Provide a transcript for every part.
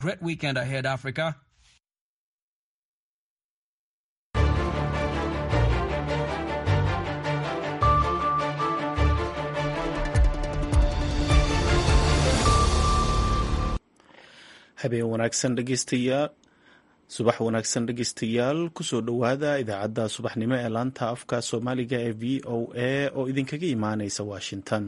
Great weekend ahead, Africa. habeen wanaagsan dhegeystayaal subax wanaagsan dhegeystayaal kusoo dhowaada idaacadda subaxnimo ee laanta afka soomaaliga ee v o a oo idinkaga imaaneysa washington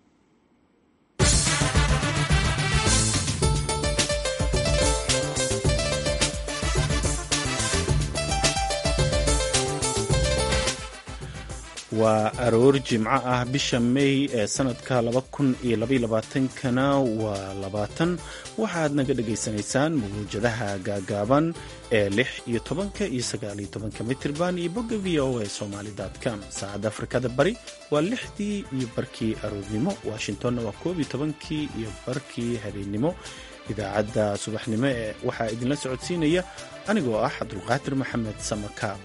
waa aroor jimco ah bisha may ee sanadka laba kun iyo labayolabaaatankana waa labaatan waxaad naga dhagaysanaysaan mawuujadaha gaagaaban ee lix iyo tobanka iyo sagaaliyo tobanka mitirban iyo bogga v o a somaali com saacadda afrikada bari waa lixdii iyo barkii aroornimo washingtonna waa koob iyo tobankii iyo barkii habeennimo idaacadda subaxnimo ee waxaa idinla socodsiinaya anigoo ah cabdulqaadir maxamed samakaab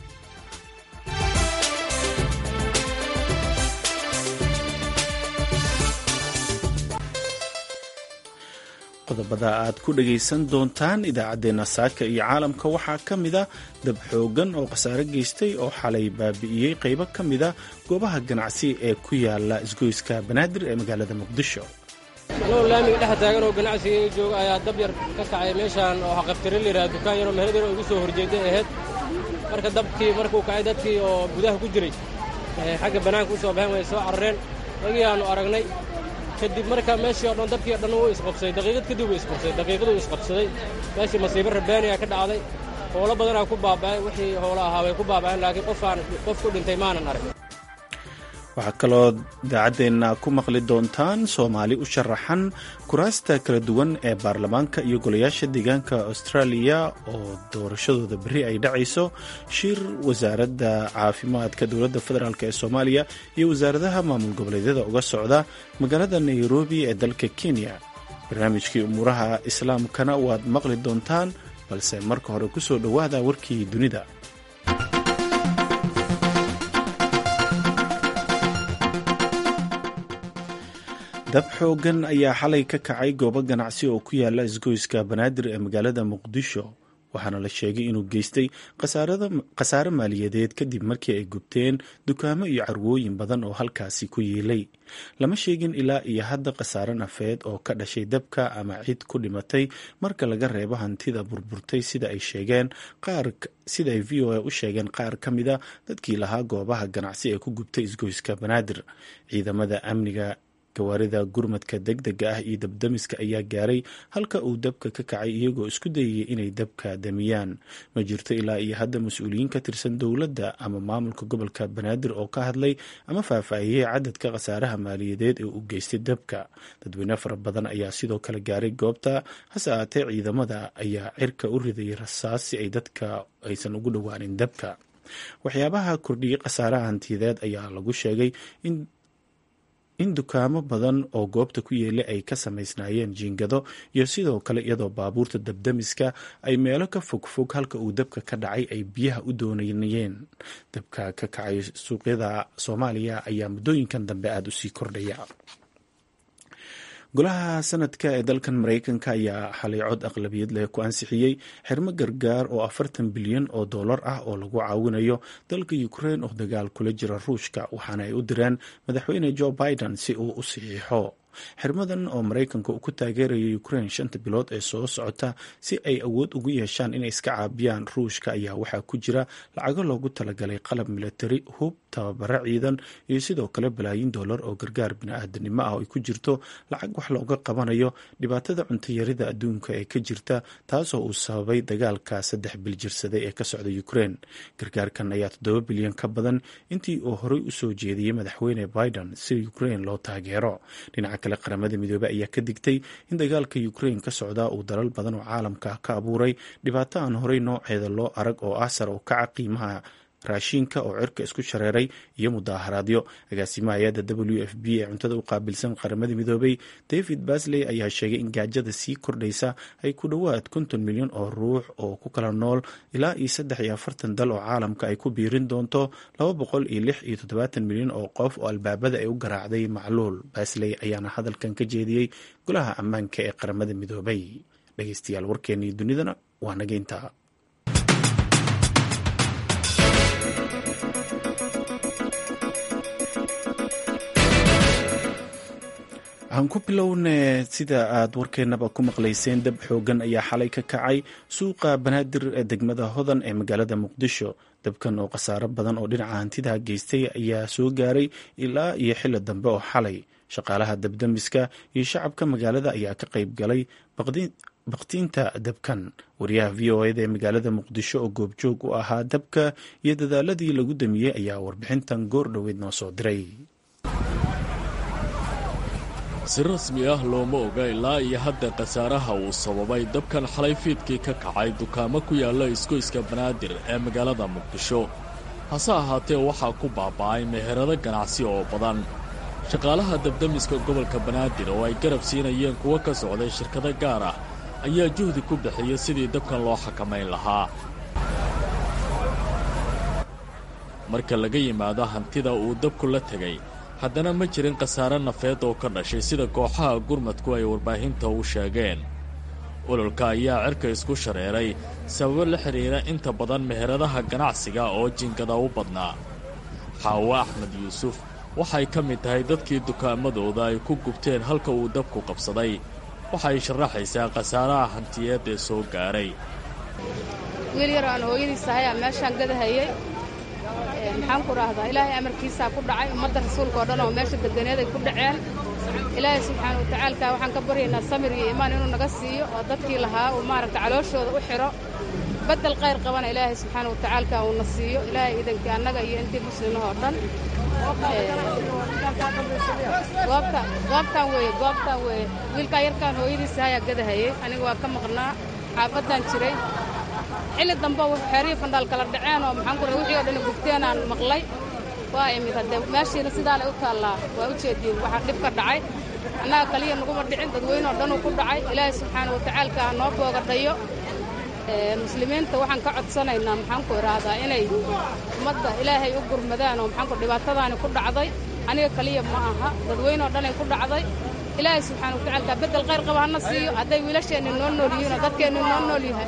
qodobada aad ku dhagaysan doontaan idaacaddeenna saaka iyo caalamka waxaa ka mida dab xoogan oo khasaare geystay oo xalay baabi'iyey qaybo ka mida goobaha ganacsi ee ku yaala isgoyska banaadir ee magaalada muqdisho anagoo laamiga dhex taagan oo ganacsiga jooga ayaa dab yar ka kacay meeshaan oo xaqabtire layidhaha dukaan yaroo meherad yar oo igu soo horjeeday ahayd marka dabkii markuu kacay dadkii oo gudaha ku jiray xagga bannaanka u soo baxeen way soo carareen ragii aannu aragnay kadib marka meeshii o dhan dabkii o dhan wuu isqabsaday daqiiqad kadib wuu isqabsaday daqiiqaduu isqabsaday meeshii masiibo rabbaaniyaa ka dhacday howlo badanaa ku baaba'ay wixii howlo ahaa way ku baaba'een laakiin qofaan qof ku dhintay maanan arag waxaa kaloo idaacaddeenna ku maqli doontaan soomaali u sharaxan kuraasta kala duwan ee baarlamaanka iyo golayaasha deegaanka austraaliya oo doorashadooda berri ay dhacayso shir wasaaradda caafimaadka dowladda federaalk ee soomaaliya iyo wasaaradaha maamul goboleedyada uga socda magaalada nairobi ee dalka kenya barnaamijkii umuuraha islaamkana waad maqli doontaan balse marka hore ku soo dhowaada warkii dunida dab xoogan ayaa xalay ka kacay goobo ganacsi oo ku yaala isgoyska banaadir ee magaalada muqdisho waxaana la sheegay inuu geystay khasaare maaliyadeed kadib markii ay gubteen dukaamo iyo carwooyin badan oo halkaasi ku yiilay lama sheegin ilaa iyo hadda khasaare nafeed oo ka dhashay dabka ama cid ku dhimatay marka laga reebo hantida burburtay sida ay sheegeen qaar sida ay v o a u sheegeen qaar ka mida dadkii lahaa goobaha ganacsi ee ku gubtay isgoyska banaadir ciidamada amniga gawaarida gurmadka degdega ah iyo dabdamiska ayaa gaaray halka uu dabka ka kacay iyagoo isku dayayay inay dabka damiyaan ma jirto ilaa iyo hadda mas-uuliyiin ka tirsan dowladda ama maamulka gobolka banaadir oo ka hadlay ama faahfaahiyey cadadka khasaaraha maaliyadeed ee u geystay dabka dadweyne fara badan ayaa sidoo kale gaaray goobta hase ahaatee ciidamada ayaa cirka u ridayay rasaas si ay dadka aysan ugu dhowaanin dabka waxyaabaha kordhiyey khasaaraha hantiyadeed ayaa lagu sheegay in in dukaamo badan oo goobta ku yeelay ay ka samaysnaayeen jiingado iyo sidoo kale iyadoo baabuurta dabdamiska ay meelo ka fogfog halka uu dabka ka dhacay ay biyaha u doonayeen dabka ka kacay suuqyada soomaaliya ayaa muddooyinkan dambe aada usii kordhaya golaha sanadka ee dalkan maraykanka ayaa xalay cod aqlabiyad leh ku ansixiyey xirmo gargaar oo afartan bilyan oo dollar ah oo lagu caawinayo dalka ukrein oo dagaal kula jira ruushka waxaana ay u direen madaxweyne joe biden si uu u saxiixo xirmadan oo maraykanka uu ku taageeraya ukrein shanta bilood ee soo socota si ay awood ugu yeeshaan inay iska caabiyaan ruushka ayaa waxaa ku jira lacago loogu talagalay qalab milatari hub tababaro ciidan iyo sidoo kale balaayin dollar oo gargaar bini-aadanimo ah oo ay ku jirto lacag wax looga qabanayo dhibaatada cuntayarida adduunka ee ka jirta taasoo uu sababay dagaalka saddex bil jirsaday ee ka socda ukrein gargaarkan ayaa toddoba bilyan ka badan intii uu horey usoo jeediyey madaxweyne biden si ukrein loo taageero dhinaca kale qaramada midoobey ayaa ka digtay in dagaalka ukrein ka socda uu dalal badan oo caalamka ka abuuray dhibaato aan horey nooceeda loo arag oo ah sar oo kaca qiimaha raashiinka oo cirka isku shareeray iyo mudaaharaadyo agaasimaha hay-adda w f b ee cuntada u qaabilsan qaramada midoobay david basley ayaa sheegay in gaajada sii kordhaysa ay ku dhowaad konton milyan oo ruux oo ku kala nool ilaa iyo saddex iyo afartan dal oo caalamka ay ku biirin doonto laba boqol iyo lix iyo toddobaatan milyan oo qof oo albaabada ay u garaacday macluul basley ayaana hadalkan ka jeediyey golaha ammaanka ee qaramada midoobay dhegeystayaal warkeennii dunidana waa naga intaa aan ku bilowne sida aad warkeenaba ku maqlayseen dab xoogan ayaa xalay ka kacay suuqa banaadir ee degmada hodan ee magaalada muqdisho dabkan oo khasaaro badan oo dhinaca hantidaa geystay ayaa soo gaaray ilaa iyo xili dambe oo xalay shaqaalaha dabdamiska iyo shacabka magaalada ayaa ka qayb galay baktiinta dabkan wariyaha v o eda ee magaalada muqdisho oo goobjoog u ahaa dabka iyo dadaaladii lagu damiyey ayaa warbixintan goor dhoweed noo soo diray si rasmi ah looma oga ilaa iyo hadda khasaaraha uu sababay dabkan xalay fiidkii ka kacay dukaamo ku yaalla isgoyska banaadir ee magaalada muqdisho hase ahaatee waxaa ku baaba'ay meherado ganacsi oo badan shaqaalaha dabdamiska gobolka banaadir oo ay garab siinayeen kuwo ka socday shirkado gaar ah ayaa juhdi ku bixiyey sidii dabkan loo xakamayn lahaa marka laga yimaado hantida uu dabku la tegay haddana ma jirin khasaare nafeed oo ka dhashay sida kooxaha gurmadku ay warbaahinta u sheegeen ololka ayaa cirka isku shareeray sababo la xidhiira inta badan meheradaha ganacsiga oo jinkada u badnaa xaawo axmed yuusuf waxay ka mid tahay dadkii dukaamadooda ay ku gubteen halka uu dabku qabsaday waxay sharaxaysaa khasaaraha hantiyeed ee soo gaaray wiil yar aan hooyadiis ahayaa meeshaan gadahayey maxaan ku dhahdaa ilaahay amarkiisaa ku dhacay ummadda rasuulka oo dhan oo meesha deganeeday ku dhaceen ilaahay subxaana wa tacaalka waxaan ka baryaynaa samir iyo iimaan inuu naga siiyo oo dadkii lahaa uu maaragta calooshooda u xidho baddel qayr qabana ilaahay subxaana wa tacaalka uuna siiyo ilaahay idankii annaga iyo intii muslimah oo dhan goobta goobtaan weeye goobtaan weeye wiilkaa yarkaan hooyadiisa hayaa gadahayey aniga waa ka maqnaa xaafaddaan jiray xilli dambe xeerihii fandhaal kala dhaceen oo maxaan ku wixii oo dhan gubteenaan maqlay waa imid haddee meeshiina sidaanay u taallaa waa u jeediin waxaa dhib ka dhacay annaga kaliya naguma dhicin dadweyne oo dhanuu ku dhacay ilaahay subxaana wa tacaalka ha noo boogadhayo muslimiinta waxaan ka codsanaynaa maxaan ku idhaahdaa inay ummadda ilaahay u gurmadaan oo maxaanku dhibaatadaani ku dhacday aniga kaliya ma aha dadweyne oo dhanay ku dhacday ilaahay subxaana wa tacaalka beddel qayr qaba hana siiyo hadday wiilasheenni noo nool yihiinoo dadkeenni noo nool yahay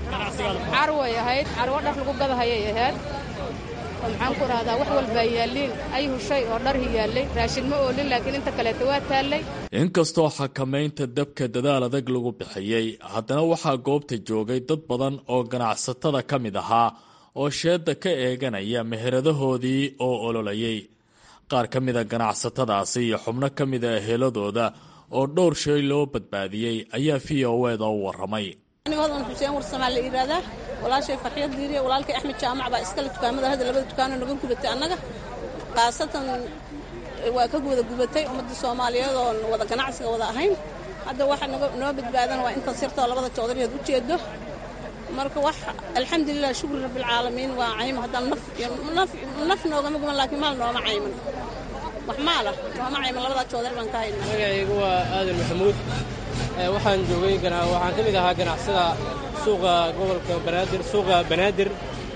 carway ahayd carwo dhar lagu gadahayay ahayd oo maxaan ku idhahdaa wax walbaa yaalliin ayhu shay oo dharhi yaallay raashin ma oolin laakiin inta kaleeta waa taallay inkastoo xakamaynta dabka dadaal adag lagu bixiyey haddana waxaa goobta joogay dad badan oo ganacsatada ka mid ahaa oo sheedda ka eeganaya meheradahoodii oo ololayay qaar ka mida ganacsatadaasi iyo xubno ka mida eheladooda oo dhowr shay loo badbaadiyey ayaa v o eda u warramay hodan xuseen warsamaa la yidhaahdaa walaashay farxiyad diiriya walaalkay axmed jaamac baa iskale dukaamada hadda labada dukaanoo naga gubatay annaga khaasatan waa ka wada gubatay ummadda soomaaliyeed oon wada ganacsiga wada ahayn hadda waxa noo badbaadan waa intan sirtoo labada joodariyaad u jeedo marka wax alxamdulilah shukri rabbilcaalamiin waa cayma haddaan naf naf noogama guban laakiin maal nooma cayman wax maala nooma cayman labadaa joodari baan ka haynaa magacaygu waa aadan maxamuud waxaan joogay waxaan ka mid ahaa ganacsada suuqa gobolka banaadir suuqa banaadir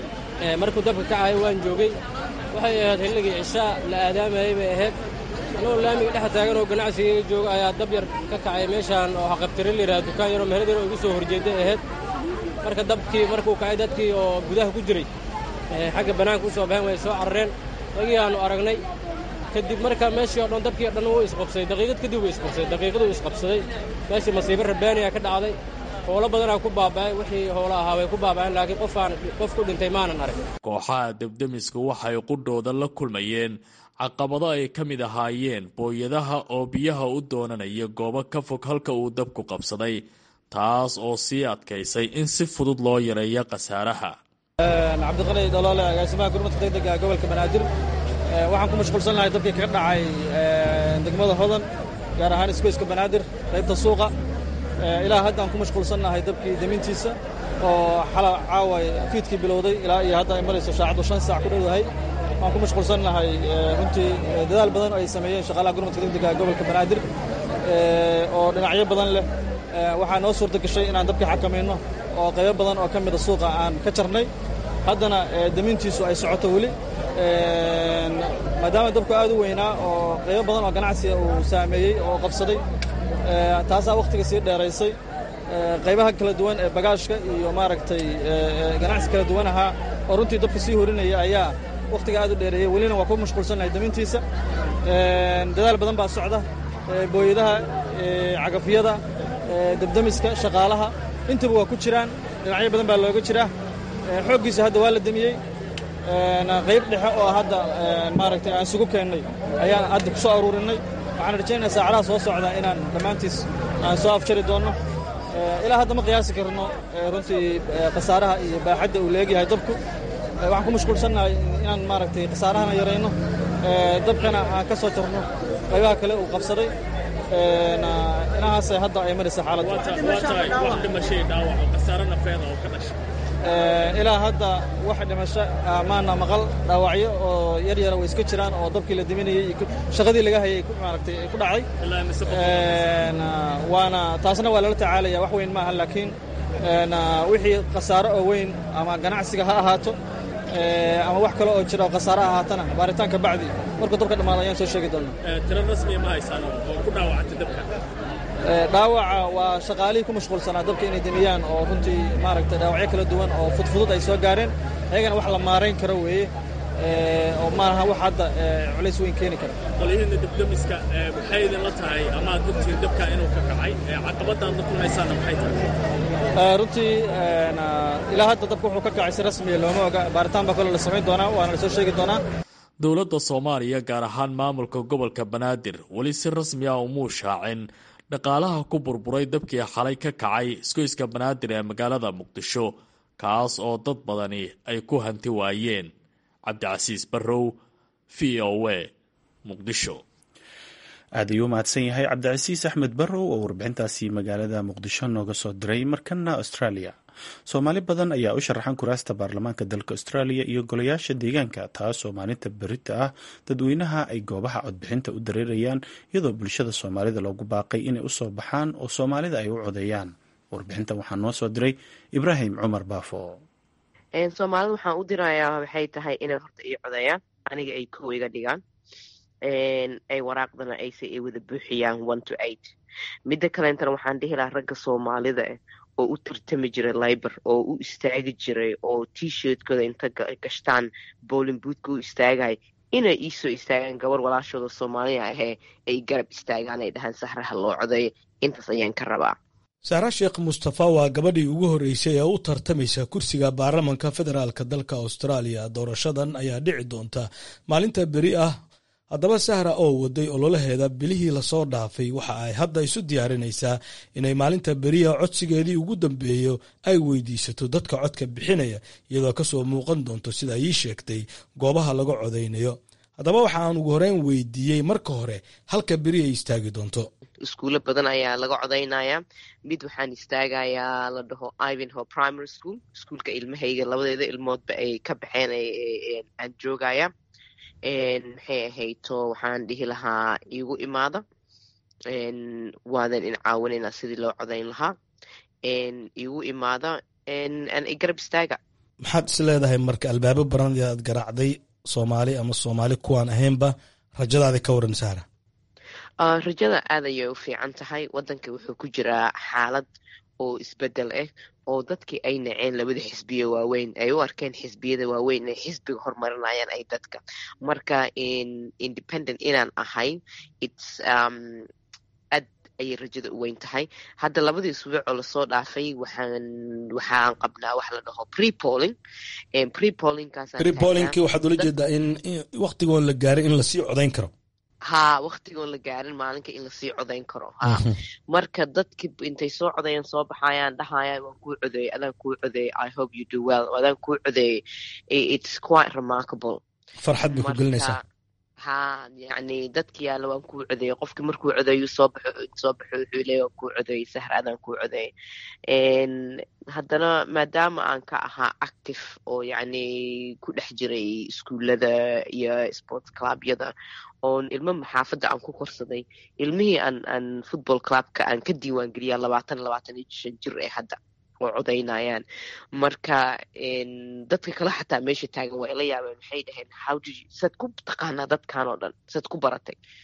markuu dabka kacay waan joogay waxay ahayd xilligii cishaa la aadaamayay bay ahayd anagoo laamiga dhex taagan oo ganacsigayga jooga ayaa dab yar ka kacay meeshaan oo xaqabtire layidhaha dukaan yaroo meherad yar oo igu soo horjeedday ahayd marka dabkii markuu kacay dadkii oo gudaha ku jiray xagga bannaanka u soo baxeen way soo carareen dagii aannu aragnay kadib markaa meeshii o dhan dabkii o dhan wuu isqabsaday daqiiqad kadib wuu isqabsaday daqiiqaduu isqabsaday meeshii masiibo rabbaaniyaa ka dhacday howlo badanaa ku baaba'ay wixii howlo ahaa way ku baaba'een laakiin qofaan qof ku dhintay maanan arag kooxaha debdemisku waxay qudhooda la kulmayeen caqabado ay ka mid ahaayeen booyadaha oo biyaha u doonanaya goobo ka fog halka uu dabku qabsaday taas oo sii adkaysay in si fudud loo yareeyo khasaaraha cabdiqali doloole agaasimaha gurmadka degdega gobolka banaadir waxaan ku mashquulsan lahay dabkii kaga dhacay degmada hodan gaar ahaan isgoyska banaadir qaybta suuqa ilaa hadda aan ku mashquulsan nahay dabkii demintiisa oo xala caawa fiidkii bilowday ilaa iyo hadda ay marayso saacaddu shan saac ku dhowdahay waan ku mashquulsan nahay runtii dadaal badan oo ay sameeyeen shaqaalaha gurmadka degdega gobolka banaadir oo dhinacyo badan leh waxaa noo suurta gashay inaan dabkii xakamayno oo qaybo badan oo ka mida suuqa aan ka jarnay haddana demintiisu ay socoto weli maadaama dabku aad u weynaa oo qaybo badan oo ganacsiga uu saameeyey oo qabsaday taasaa wakhtiga sii dheeraysay qaybaha kala duwan ee bagaashka iyo maaragtay ganacsi kala duwan ahaa oo runtii dabka sii horinaya ayaa wakhtiga aad u dheereeyey welina waa ku mashquulsannahay damintiisa dadaal badan baa socda booyadaha cagafyada debdemiska shaqaalaha intaba waa ku jiraan dhinacyo badan baa looga jiraa xooggiisa hadda waa la demiyey qayb dhexe oo hadda maaragtay aan isugu keennay ayaan hadda ku soo aruurinnay waxaan rajaynayaa saacadaha soo socda inaan dhammaantiis aan soo afjari doonno ilaa hadda ma qiyaasi karno runtii khasaaraha iyo baaxadda uu leegyahay dabku waxaan ku mashquulsannahay inaan maaragtay khasaarahana yarayno dabkana aan ka soo jarno qaybaha kale uu qabsaday inahaasay hadda ay maraysa xaaladda ilaa hadda wax dhimasho maana maqal dhaawacyo oo yar yara way iska jiraan oo dabkii la diminayey shaqadii laga hayay maaragtay ku dhacay waana taasna waa lala tacaalaya wax weyn maaha laakiin wixii khasaaro oo weyn ama ganacsiga ha ahaato ama wax kale oo jira oo khasaare ahaatana baaritaanka bacdi markuu dabka dhammaado ayaan soo sheegi doonaa tiro rasmiya ma haysaan oo ku dhaawacantay dabka dhaawaca waa shaqaalihii ku mashquulsanaa dabka inay demiyaan oo runtii maaragtay dhaawacyo kala duwan oo fudfudud ay soo gaareen ayagana wax la maarayn karo weeye oo maaha wax hadda culays weyn keeni kara qolyihiinna debdemiska maxay idinla tahay ama ad ogtihiin dabka inuu ka kacay caqabadaan la kulmaysaana maxay tahay runtii ilaa hadda dabka wuxuu ka kacay si rasmiya looma oga baaritaan baa kaloo la samayn doonaa waana la soo sheegi doonaa dowladda soomaaliya gaar ahaan maamulka gobolka banaadir weli si rasmi ah umuu shaacin dhaqaalaha ku burburay dabkii xalay ka kacay isgoyska banaadir ee magaalada muqdisho kaas oo dad badani ay ku hanti waayeen cabdicasiis barrow v o a muqdisho aad ayuu mahadsan yahay cabdicasiis axmed barrow oo warbixintaasi magaalada muqdisho nooga soo diray markana australia soomaali badan ayaa u sharaxan kuraasta baarlamaanka dalka australia iyo golayaasha deegaanka taasoo maalinta berita ah dadweynaha ay goobaha codbixinta u dareerayaan iyadoo bulshada soomaalida loogu baaqay inay usoo baxaan oo soomaalida ay u codeeyaan warbixintan waxaa noo soo diray ibraahim cumar baafo soomaalida waxaan u dirayaa waxay tahay inay horta ii codeeyaan aniga ay kow iga dhigaan ay waraaqdana ayse ay wada buuxiyaan one to eight midda kaleentana waxaan dhihi lahaa ragga soomaalida ah oo u tartami jiray libor oo u istaagi jiray oo t-shirtkooda inta gashtaan bowling bootka u istaagay inay iisoo istaagaan gabar walaashooda soomaaliya ahee ay garab istaagaan ay dhahaan sahraha loo codeeyo intaas ayaan ka rabaa sahra sheekh mustafa waa gabadhii ugu horreysay ee u tartamaysa kursiga baarlamanka federaalka dalka austraaliya doorashadan ayaa dhici doonta maalinta beri ah haddaba sahra oo waday ololaheeda bilihii lasoo dhaafay waxa ay hadda isu diyaarinaysaa inay maalinta beriya codsigeedii ugu dambeeyo ay weydiisato dadka codka bixinaya iyadoo kasoo muuqan doonto sida ii sheegtay goobaha laga codaynayo haddaba waxa aan ugu horeyn weydiiyey marka hore halka beri ay istaagi doonto iskuulo badan ayaa laga codaynaya mid waxaan istaagayaa la dhaho ivanho primary school iskuulka ilmahayga labadeeda ilmoodba ay ka baxeen aan joogaya maxay ahayto waxaan dhihi lahaa iigu imaada waadan in caawinaynaa sidii loo codayn lahaa iigu imaada garab istaaga maxaad is leedahay marka albaabo baran aad garaacday soomaali ama soomaali kuwaan ahaynba rajadaadi ka waran sahra rajada aad ayay u fiican tahay waddanka wuxuu ku jiraa xaalad oo isbedel ah oo dadkii ay naceen labada xisbiya waaweyn ay u arkeen xisbiyada waaweyn inay xisbiga horumarinayaan ay dadka marka independent inaan ahayn its aad ayay rajada u weyn tahay hadda labadii isbuuc oo lasoo dhaafay waxaan waxaan qabnaa wax la dhaho prepolling prepollingki waxaad ula jeedaa in waktigoon la gaaray in lasii codayn karo ha waktigoon la gaarin maalinka in lasii codayn karo ha marka dadki intay soo codayan soo baxayaan dhahayaan waan kuu codeeyey adaan kuu codeeyey i hope you do well adaan kuu codeeyey it's quite remarkable farxad bay ku gelinaysaa ha yacni dadki yaalla waan kuu codeeyey qofki markuu codeeyu soo baxo soo baxo wuxuu leeya waan kuu codeeyey sahra adaan kuu codeeyey haddana maadaama aan ka ahaa active oo yacni ku dhex jiray iskuullada iyo sports clubyada oon ilmo maxaafadda aan ku korsaday ilmihii aan aan football clubka aan ka diiwaan geliyaa labaatan labaatan iyo shan jir ee hadda oo codaynayaan marka dadka kale xataa meesha taagan waa ila yaabeen waxay dhaheen how did you saad ku taqaanaa dadkan oo dhan saad ku baratay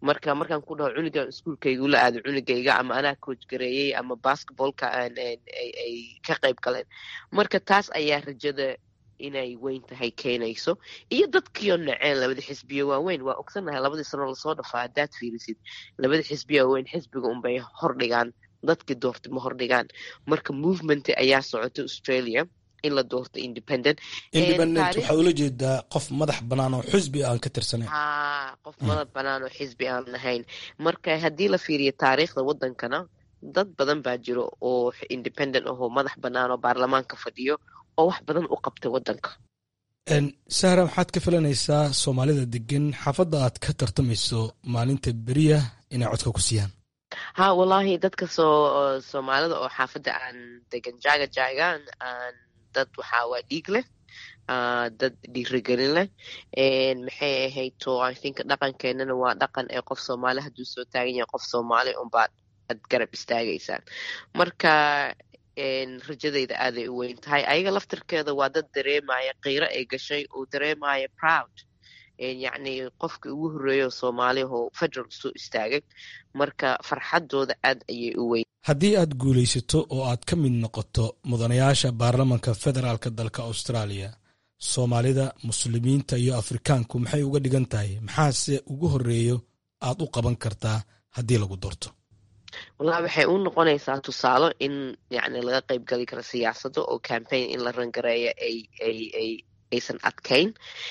marka markaan ku dhaho cunugan iskuolkayga ula aado cunugayga ama anaa coach gareeyey ama basketballka ay ka qayb galeen marka taas ayaa rajada inay weyn tahay keenayso iyo dadkiio naceen labada xisbiyo waaweyn waa ogsannahay labadii sano lasoo dhafaa haddaad fiirisid labada xisbiya waaweyn xisbiga unbay hordhigaan dadkii doortay ma hordhigaan marka movement ayaa socota australia in la doorto independent independent waxaa ula jeedaa qof madax bannaan oo xisbi aan ka tirsanayn ha qof madax bannaan oo xisbi aan lahayn marka haddii la fiiriyo taariikhda waddankana dad badan baa jiro oo independent ahoo madax bannaan oo baarlamaanka fadhiyo oo wax badan u qabtay waddanka sahra maxaad ka filanaysaa soomaalida degan xaafadda aad ka tartamayso maalinta beriya inay codka ku siiyaan ha wallaahi dadka soo soomaalida oo xaafadda aan degan jaaga jaagaan aan dad waxaa waa dhiig leh dad dhiirigelin leh maxay ahayd to i think dhaqankeenana waa dhaqan ee qof soomaali hadduu soo taagan yahay qof soomaali unbaad ad garab istaagaysaan marka rajadayda aaday u weyn tahay ayaga laftirkeeda waa dad dareemaya qiiro ay gashay oo dareemaya proud yacni qofkii ugu horreeya oo soomaaliyahoo federal soo istaagay marka farxaddooda aad ayay u weyn haddii aad guulaysato oo aad ka mid noqoto mudanayaasha baarlamanka federaalka dalka austraaliya soomaalida muslimiinta iyo afrikaanku maxay uga dhigan tahay maxaase ugu horreeyo aad u qaban kartaa haddii lagu doorto wallahi waxay u noqonaysaa tusaalo in yacni laga qayb gali karo siyaasadda oo campaign in la rangareeyo ay ay ay aysan adkayn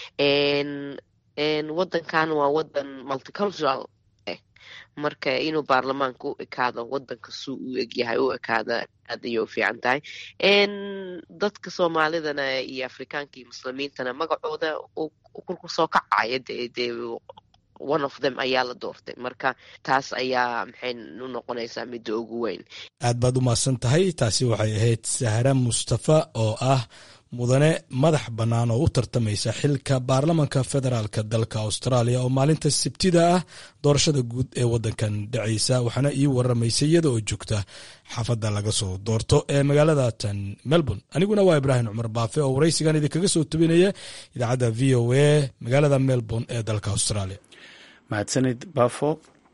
waddankan waa waddan multicultural eh marka inuu baarlamaanka u ekaado waddanka suu u egyahay u ekaada aad ayay u fiican tahay dadka soomaalidana iyo afrikaanka iyo muslimiintana magacooda ku soo kacaya dee dee one of them ayaa la doortay marka taas ayaa maxay u noqonaysaa midda ugu weyn aad baad u mahadsan tahay taasi waxay ahayd sahra mustafa oo ah mudane madax bannaan oo u tartamaysa xilka baarlamanka federaalka dalka austraaliya oo maalinta sabtida ah doorashada guud ee waddankan dhacaysa waxaana ii waramaysay iyada oo joogta xaafadda laga soo doorto ee magaalada tan melbourne aniguna waa ibraahim cumar baafe oo waraysigan idinkaga soo tubinaya idaacadda v o a magaalada melbourne ee dalka australia mahadsanid baafo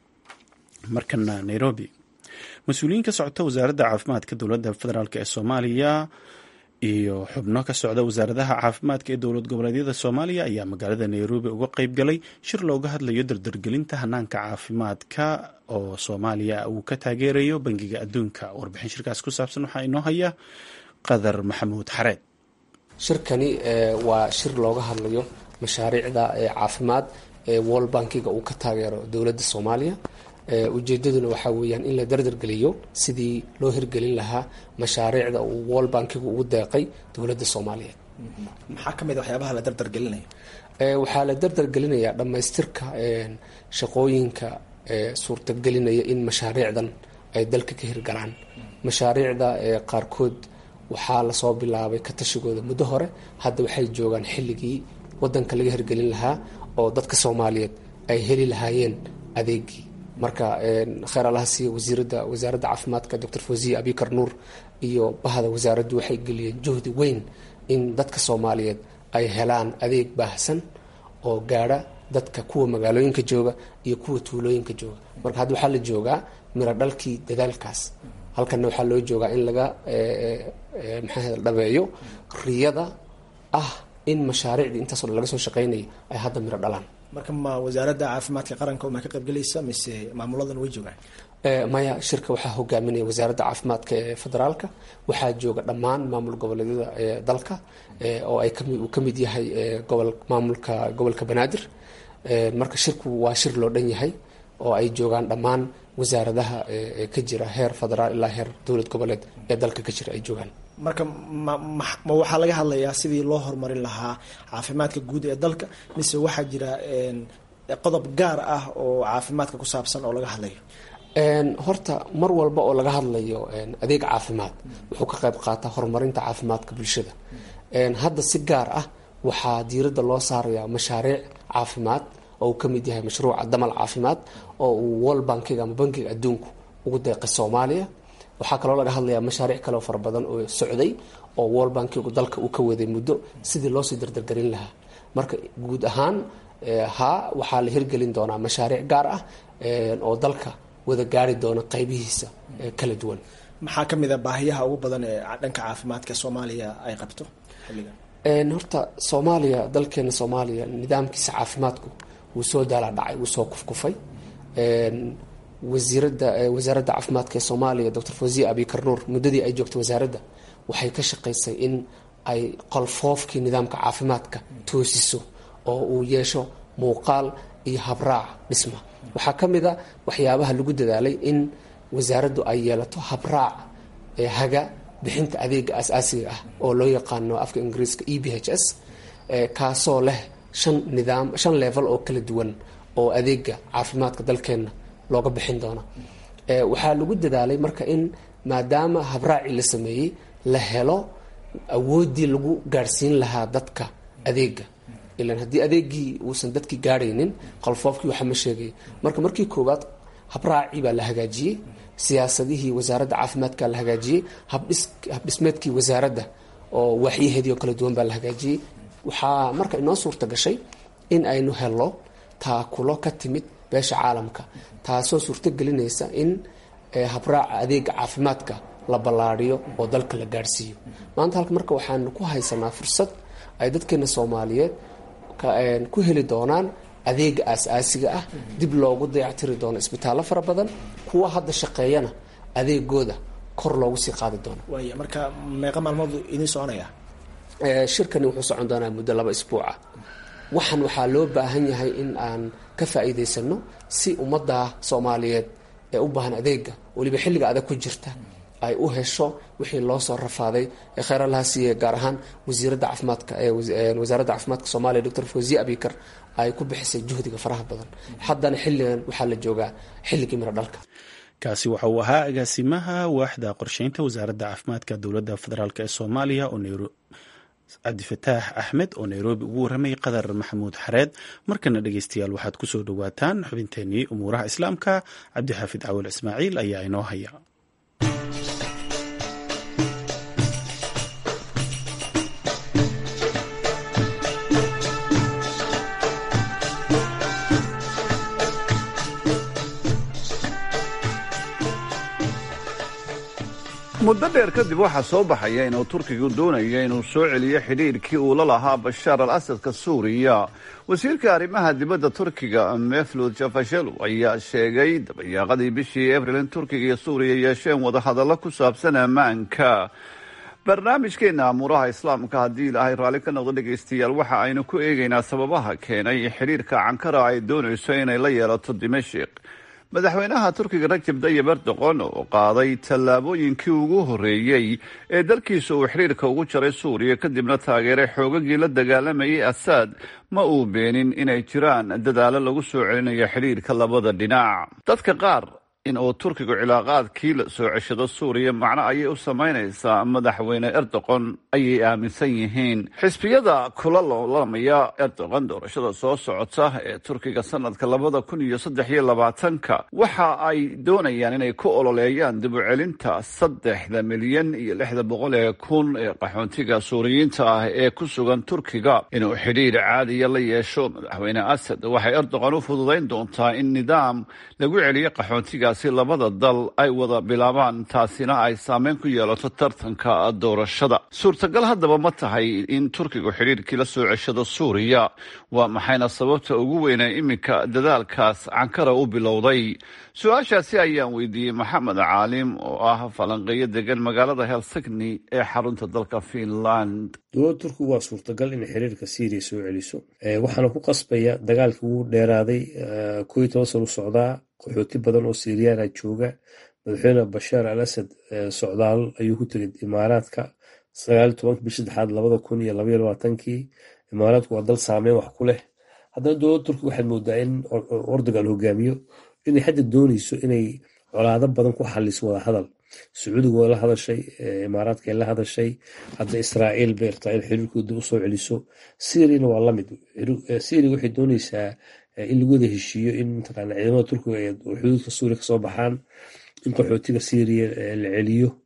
markana nairobi mas-uuliyiin ka socota wasaaradda caafimaadka dowladda federaalk ee soomaaliya iyo xubno ka socda wasaaradaha caafimaadka ee dowlad goboleedyada soomaaliya ayaa magaalada nairobi uga qayb galay shir looga hadlayo dardargelinta hanaanka caafimaadka oo soomaaliya uu ka taageerayo bangiga adduunka warbixin shirkaas ku saabsan waxaa inoo haya qadar maxamuud xareed shirkani waa shir looga hadlayo mashaariicda caafimaad ee wall bankiga uu ka taageero dowladda soomaaliya ujeedaduna waxaa weeyaan in la dardargeliyo sidii loo hirgelin lahaa mashaariicda uu wall bankigu ugu deeqay dowladda soomaaliyeed maxaa ka mid a waxyaabaha la dardargelinaya waxaa la dardargelinayaa dhammaystirka shaqooyinka suurtagelinaya in mashaariicdan ay dalka ka hirgalaan mashaariicda qaarkood waxaa lasoo bilaabay ka tashigooda muddo hore hadda waxay joogaan xilligii wadanka laga hirgelin lahaa oo dadka soomaaliyeed ay heli lahaayeen adeegii marka kheer allaha siiya wasiirada wasaaradda caafimaadka doctor fawziya abikar nuur iyo bahda wasaaraddu waxay geliyeen juhdi weyn in dadka soomaaliyeed ay helaan adeeg baahsan oo gaadha dadka kuwa magaalooyinka jooga iyo kuwa tuulooyinka jooga marka hadda waxaa la joogaa miro dhalkii dadaalkaas halkanna waxaa loo joogaa in laga maxaa dhabeeyo riyada ah in mashaariicdii intaasoo dhan laga soo shaqeynaya ay hadda miro dhalaan marka ma wasaaradda caafimaadka qaranka ma ka qaybgelaysa mise maamuladan way joogaan maya shirka waxaa hogaaminaya wasaaradda caafimaadka ee federaalka waxaa jooga dhammaan maamul goboleedyada ee dalka oo ay kami uu ka mid yahay gobol maamulka gobolka banaadir marka shirku waa shir loo dhan yahay oo ay joogaan dhammaan wasaaradaha ka jira heer federaal ilaa heer dowlad goboleed ee dalka ka jira ay joogaan marka ma ma waxaa laga hadlayaa sidii loo horumarin lahaa caafimaadka guud ee dalka mise waxaa jira qodob gaar ah oo caafimaadka ku saabsan oo laga hadlayo horta mar walba oo laga hadlayo adeeg caafimaad wuxuu ka qayb qaataa horumarinta caafimaadka bulshada hadda si gaar ah waxaa diiradda loo saarayaa mashaariic caafimaad oo uu ka mid yahay mashruuca damal caafimaad oo uu wall bankiga ama bankiga adduunku ugu deeqay soomaaliya waxaa kaloo laga hadlayaa mashaariic kaleo fara badan oo socday oo wall bankigu dalka uu ka waday muddo sidii loosii dardargelin lahaa marka guud ahaan haa waxaa la hirgelin doonaa mashaariic gaar ah oo dalka wada gaari doona qaybihiisa kala duwan maxaa ka mid a baahiyaha ugu badan ee dhanka caafimaadka soomaaliya ay qabto xilligan horta soomaaliya dalkeena soomaaliya nidaamkiisa caafimaadku wuu soo daala dhacay wuu soo kufkufay wasiirada wasaaradda caafimaadka ee soomaaliya doctor fawziya abikar nuur muddadii ay joogtay wasaaradda waxay ka shaqaysay in ay qolfoofkii nidaamka caafimaadka toosiso oo uu yeesho muuqaal iyo habraac dhisma waxaa ka mid a waxyaabaha lagu dadaalay in wasaaraddu ay yeelato habraac haga bixinta adeega asaasiga ah oo loo yaqaano afka ingiriiska e b h s kaasoo leh shan nidaam shan level oo kala duwan oo adeega caafimaadka dalkeenna looga bixin doono waxaa lagu dadaalay marka in maadaama habraacii la sameeyey la helo awooddii lagu gaadhsiin lahaa dadka adeega ilan haddii adeegii uusan dadkii gaadhaynin qalfoofkii waxa ma sheegay marka markii koowaad habraacii baa la hagaajiyey siyaasadihii wasaaradda caafimaadka la hagaajiyey habdhismeedkii wasaaradda oo waaxyaheedii oo kala duwan baa la hagaajiyey waxaa marka inoo suurta gashay in aynu helo taakulo ka timid beesha caalamka taasoo suurto gelinaysa in habraaca adeega caafimaadka la ballaadhiyo oo dalka la gaadhsiiyo maanta halka marka waxaanu ku haysanaa fursad ay dadkeena soomaaliyeed ku heli doonaan adeega aas-aasiga ah dib loogu dayactiri doono isbitaallo fara badan kuwa hadda shaqeeyana adeegooda kor loogu sii qaadi doono waaya marka meeqa maalmood idiin soconaya shirkani wuxuu socon doonaa muddo laba isbuuca waxaan waxaa loo baahan yahay in aan ka faa'iidaysano si ummadda soomaaliyeed ee u baahan adeega weliba xilliga adag ku jirta ay u hesho wixii loo soo rafaaday ee kheyr allaha siiye gaar ahaan wasiiradda caafimaadka ee wasaaradda caafimaadka soomaaliya doctor fawziye abikar ay ku bixisay juhdiga faraha badan haddana xilligan waxaa la joogaa xilligii miro dhalka kaasi waxa uu ahaa agaasimaha waaxda qorsheynta wasaaradda caafimaadka dowladda federaalk ee soomaaliya oo cabdifataax axmed oo nairobi ugu warramay qadar maxamuud xareed markana dhegeystayaal waxaad kusoo dhowaataan xubinteenii umuuraha islaamka cabdixaafid cawal ismaaciil ayaa inoo haya muddo dheer kadib waxaa soo baxaya inuu turkigu doonayo inuu soo celiyo xidhiirkii uu la lahaa bashaar al asadka suuriya wasiirka arrimaha dibadda turkiga meflud jafashelu ayaa sheegay dabayaaqadii bishii abril in turkiga iyo suuriya yeesheen wadahadallo ku saabsan ammaanka barnaamijkeena amuuraha islaamka haddii ilaahay raalli ka noqdo dhegaystayaal waxa aynu ku eegaynaa sababaha keenay xidhiirka cankara ay doonayso inay la yeelato dimashik madaxweynaha turkiga rajab dayib erdoqon oo qaaday tallaabooyinkii ugu horreeyey ee dalkiisa uu xidhiirka ugu jaray suuriya kadibna taageeray xoogagii la dagaalamayay asaad ma uu beenin inay jiraan dadaalo lagu soo celinayo xidhiirka labada dhinac dadka qaar in uu turkigu cilaaqaadkii la soo ceshado suuriya macno ayay u samaynaysaa madaxweyne erdoqon ayay aaminsan yihiin xisbiyada kula loolamaya erdoqon doorashada soo socota ee turkiga sanadka labada kun iyo saddex iyo labaatanka waxa ay doonayaan inay ku ololeeyaan dib u celinta saddexda milyan iyo lixda boqol ee kun ee qaxoontiga suuriyiinta ah ee ku sugan turkiga inuu xidhiir caadiya la yeesho madaxweyne asad waxay erdoqon u fududayn doontaa in nidaam lagu celiyo qaxoontiga si labada dal ay wada bilaabaan taasina ay saameyn ku yeelato tartanka doorashada suurtagal haddaba ma tahay in turkigu xidhiirkii la soo ceshado suuriya waa maxayna sababta ugu weynee iminka dadaalkaas cankara u bilowday su-aashaasi ayaan weydiiyey maxamed caalim oo ah falanqeeyo degan magaalada helsigni ee xarunta dalka finland dowladda turkigu waa suurtagal inay xiriirka syriya soo celiso waxaana ku qasbaya dagaalkii ugu dheeraaday ko iyo toban san u socdaa qaxooti badan oo siriyaana jooga madaxweyne bashaar al asad socdaal ayuu ku tegay imaaraadka sagaal tobanki bish saddexaad labada kun iyo labaiyo labaatankii imaaraadku waa dal saameyn wax ku leh haddana dowladda turkiga waxaad moodaa in ordogan hogaamiyo inay xadda dooneyso inay colaado badan ku xaliso wada hadal sacuudiga waa la hadashay imaaraadka la hadashay hadda israa'iil bay rabtaa in xiriirkooda usoo celiso syriana waa lamid syria waxay dooneysaa in lagu wada heshiiyo in mataqaana ciidamada turkiga ay xuduudka suuriya kasoo baxaan in qaxootiga syriya la celiyo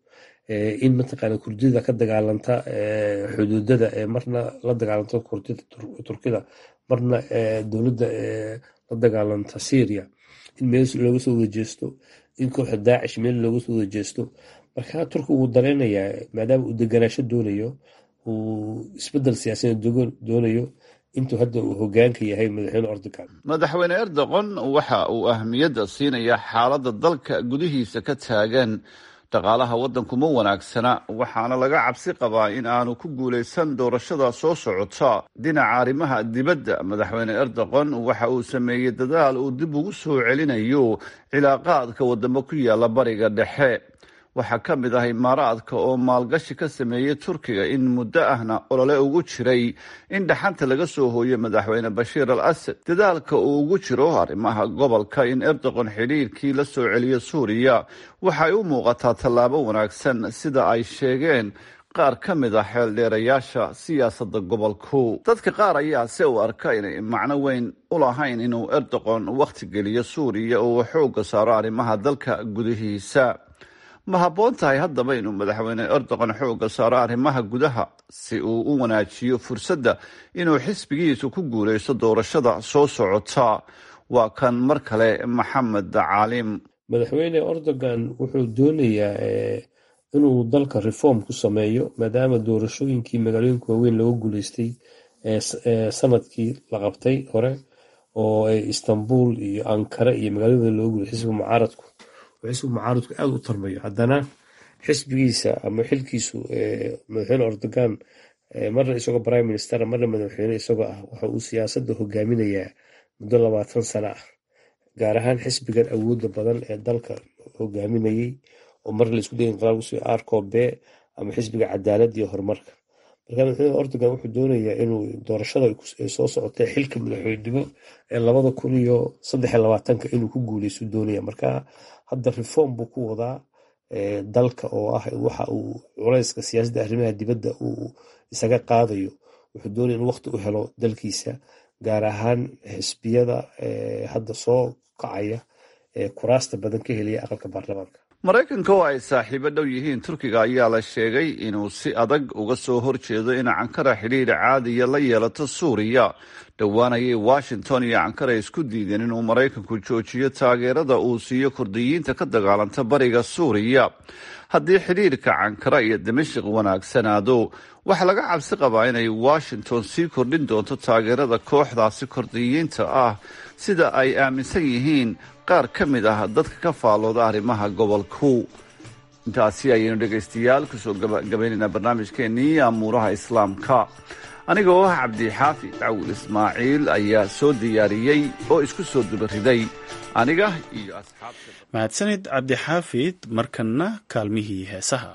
in mataqaana kurdida ka dagaalanta xuduudada marna la dagaalanta kurdida turkida marna dowladda la dagaalanta syria in meel looga soo wada jeesto in kooxda daacish meel looga soo wada jeesto marka turkiga wuu dareenayaa maadaama uu deganaasho doonayo uu isbedel siyaasadeed doonayo intuu hadda uu hogaanka yahay madaxweyne erdogan madaxweyne erdogan waxa uu ahmiyadda siinayaa xaaladda dalka gudihiisa ka taagan dhaqaalaha waddanku ma wanaagsana waxaana laga cabsi qabaa in aanu ku guulaysan doorashada soo socota dhinaca arrimaha dibadda madaxweyne erdogan waxa uu sameeyey dadaal uu dib ugu soo celinayo cilaaqaadka wadamo ku yaala bariga dhexe waxaa ka mid ah imaaraadka oo maalgashi ka sameeyey turkiga in muddo ahna olole ugu jiray in dhaxanta laga soo hooyo madaxweyne bashiir al asad dadaalka uu ugu jiro arrimaha gobolka in erdogan xidhiirkii la soo celiyo suuriya waxay u muuqataa tallaabo wanaagsan sida ay sheegeen qaar ka mid ah xeeldheerayaasha siyaasadda gobolku dadka qaar ayaa se u arka inay macno weyn u lahayn inuu erdogan wakhti geliyo suuriya oo uu xoogga saaro arrimaha dalka gudihiisa ma habboon tahay haddaba inuu madaxweyne erdogan xoogga saaro arrimaha gudaha si uu u wanaajiyo fursadda inuu xisbigiisu ku guulaysto doorashada soo socota waa kan mar kale maxamed caalim madaxweyne erdogan wuxuu doonayaa inuu dalka reform ku sameeyo maadaama doorashooyinkii magaalooyinka waaweyn looga guuleystay sanadkii la qabtay hore oo istanbul iyo ankara iyo magaalada looga guuley xisbiga mucaaradku xisbiga mucaaradku aada u tarmayo haddana xisbigiisa ama xilkiisu madaxweyne erdogan marna isagoo prime minister marna madaxweyne isagoo ah waxa uu siyaasadda hogaaminayaa muddo labaatan sano ah gaar ahaan xisbigan awooda badan ee dalka hogaaminayey oo marna laisku day inqilaabusi arcobe ama xisbiga cadaalad iyo horumarka marka madaxweyne erdogan wuxuu doonayaa inuu doorashada ay soo socotay xilka madaxweynenimo ee labada kun iyo saddex iyo labaatanka inuu ku guuleysto doonaya marka hadda reform buu ku wadaa dalka oo ah waxa uu culayska siyaasadda arrimaha dibadda uu isaga qaadayo wuxuu doonaya in waqti u helo dalkiisa gaar ahaan xisbiyada hadda soo kacaya ee kuraasta badan ka helaya aqalka baarlamaanka maraykanka oo ay saaxiibo dhow yihiin turkiga ayaa la sheegay inuu si adag uga soo horjeedo in cankara xidhiir caadiya la yeelato suuriya dhowaan ayay washington iyo cankara isku diideen inuu maraykanku joojiyo taageerada uu siiyo kurdiyiinta ka dagaalanta bariga suuriya haddii xidhiirka cankara iyo dimashik wanaagsanaado waxaa laga cabsi qabaa inay washington sii kordhin doonto taageerada kooxdaasi kurdiyiinta ah sida ay aaminsan yihiin qaar ka mid ah dadka ka faallooda arrimaha gobolku intaasi ayaynu dhegaystayaal kusoo gabagabaynaynaa barnaamijkeennii amuuraha islaamka aniga oo ah cabdixaafi cawil ismaaciil ayaa soo diyaariyey oo isku soo dubariday aniga iyo asxaabta mahadsanid cabdixaafid markanna kaalmihii heesaha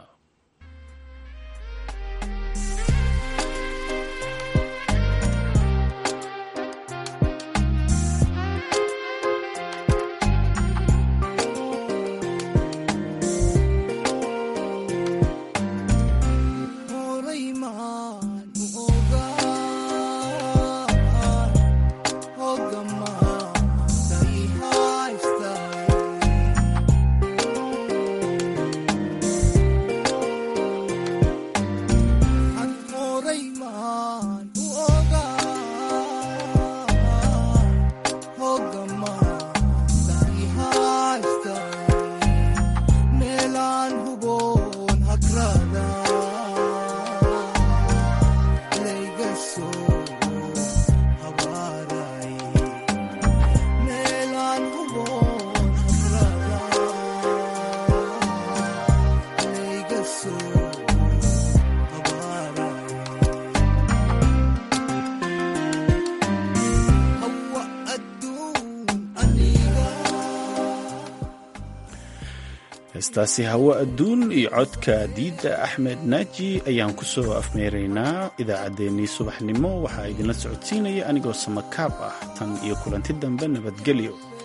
heestaasi hawo adduun iyo codka diidda axmed naaji ayaan ku soo afmeeraynaa idaacaddeenii subaxnimo waxaa idinla socodsiinaya anigoo samakaab ah tan iyo kulanti dambe nabadgelyo